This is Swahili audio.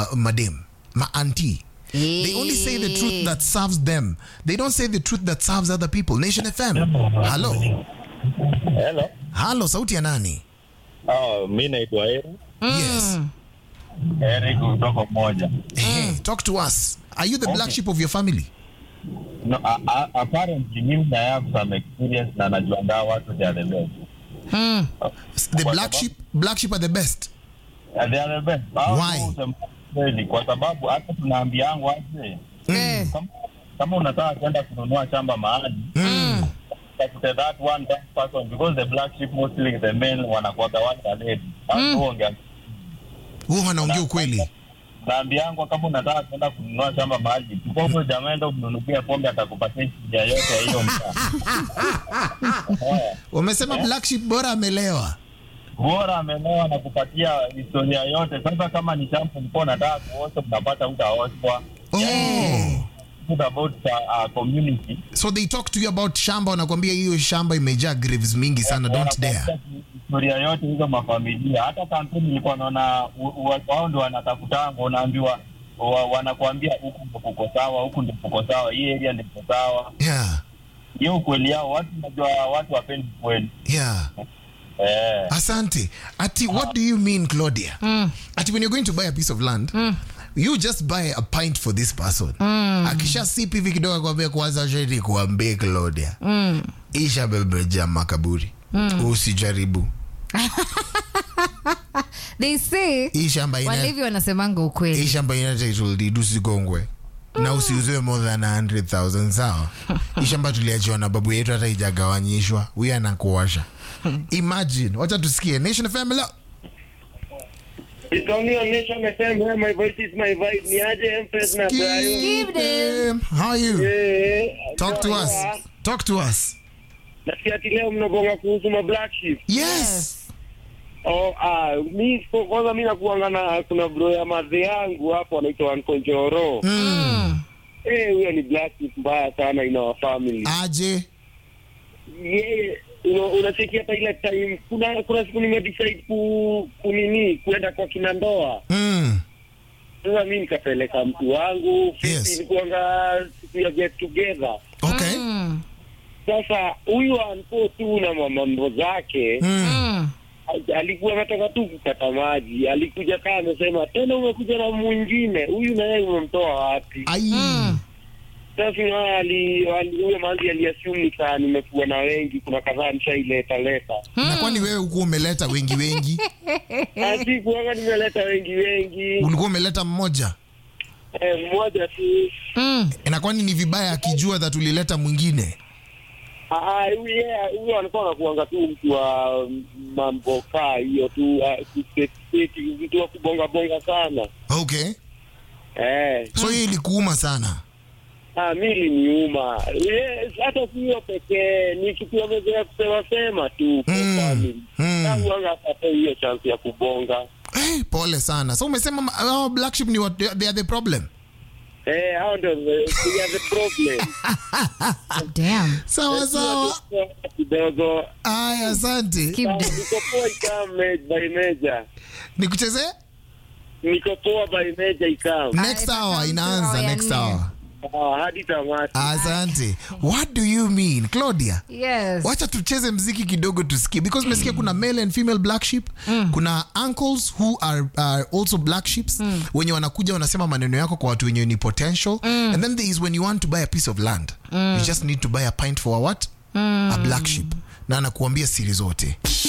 madem ma auntie they only say the truth that serves them they don't say the truth that serves other people nation fm halo Hello. halo sauti ya nani Oh, mi naitwa Eric. yes Eric kutoka moja. hey, talk to us are you the black Okay. sheep of your family No, a, a, apparently mimi na have some experience na najuanga watu they are the best. the Kwa black sababu- sheep black sheep are the best Uh, They are the best. Hao Why? tu husema kweli kwa sababu hata tunaambiangu aje Eh. kama, kama unataka kwenda kununua shamba mahali mm. tafute that one best person because the black sheep mostly the men wanakuwaga wale waledi. Hapo ongea huo wanaongea ukweli naambiangwa kama unataka kwenda kununua shamba mahali tukopo jamaa enda kumnunulia pombe atakupatia shida yote ya hiyo mtaa Eh, wamesema black sheep bora amelewa bora amelewa na kupatia historia yote sasa kama ni shamba ulikuwa unataka kuosha unapata utaoshwa oh. It's about uh, uh, community so they talk to you about shamba wanakwambia hiyo shamba imejaa graves mingi sana don't dare Wanapatia historia yote hizo mafamilia hata kampuni ilikuwa naona u- u- wao ndio wanatafutanga unaambiwa wa- wanakuambia huku ndo kuko sawa huku ndo kuko sawa hii area ndio kuko sawa yeah hiyo ukweli yao watu najua watu wapendi kweli yeah eh. asante ati what do you mean claudia ati when you're going to buy a piece of land you just buy a pint for this person akisha sip hivi kidogo akwambia kwanza sheri kuambie claudia isha bebeja makaburi usijaribu they say hii shamba ina walevi wanasemanga ukweli hii shamba ina title deed usigongwe na usiuziwe more than 100000 sawa hii shamba tuliachiwa na babu yetu hata ijagawanyishwa huyu anakuosha imagine wacha tusikie nation fm leo It's only on Nation FM where my voice is my vibe. Ni aje Empress na Brayo. Give them. How are you? Eh, Talk to sawa. us. Talk to us. Nasikia ati leo mnabonga kuhusu ma black sheep. Yes. Oh, ah, mi kwa- kwanza mi nakuanga na kuna bro ya madhe yangu hapo anaitwa Ankonjoro. Mm. Eh, huyo ni black sheep mbaya sana in our family. Aje. Yeye una- unacheki hata ile time kuna kuna siku nimedecide ku kunini kwenda kwa kina ndoa. Mm. Sasa mi nikapeleka mtu wangu. Yes. Ilikuanga siku ya get together. Okay. Mm. Sasa huyu anko tu na mamambo zake Mm. Mm. alikuwa anataka tu kukata maji, alikuja kaa amesema tena umekuja na mwingine, huyu na yeye umemtoa wapi? Ai. Sasa naye ali ali- huyo manzi aliassume nika nimekuwa na wengi, kuna kadhaa nishaileta leta, Na kwani wewe hukuwa umeleta wengi wengi? asi kuanga nimeleta wengi wengi, Ulikuwa umeleta mmoja? eh, mmoja tu Mm. Na kwani ni vibaya akijua that ulileta mwingine? Ah, huyu yeye- huyo alikuwa anakuanga tu mtu wa mambo kaa hiyo tu, ah, kuseti mtu wa kubonga bonga sana Okay. eh. So hiyo ilikuuma sana. Ah, mili niuma. Yes, hata si hiyo pekee, ni kitu amezoea kusema sema tu kwa Mm, family. mm. Tangu anga apate hiyo chance ya kubonga. Eh, pole sana. So umesema ma- hao black sheep ni what, they they are the problem. Eh, hao ndio the- they are the problem. Damn. Sawa sawa. Kidogo. Aya, asante. Keep Ah, them. Niko poa ikam by major. Nikuchezee? Niko poa by major ikam. Next itakaa hour mtu inaanza hour ya next nne. hour. Ah, hadi tamati. Asante. What do you mean, Claudia? Yes. wacha tucheze mziki kidogo tusikie because mesikia kuna male and female black sheep kuna uncles who are, are also black sheeps wenye wanakuja wanasema maneno yako kwa watu wenye ni potential and then there is when you want to buy a piece of land you just need to buy a pint for a what a black sheep na anakuambia siri zote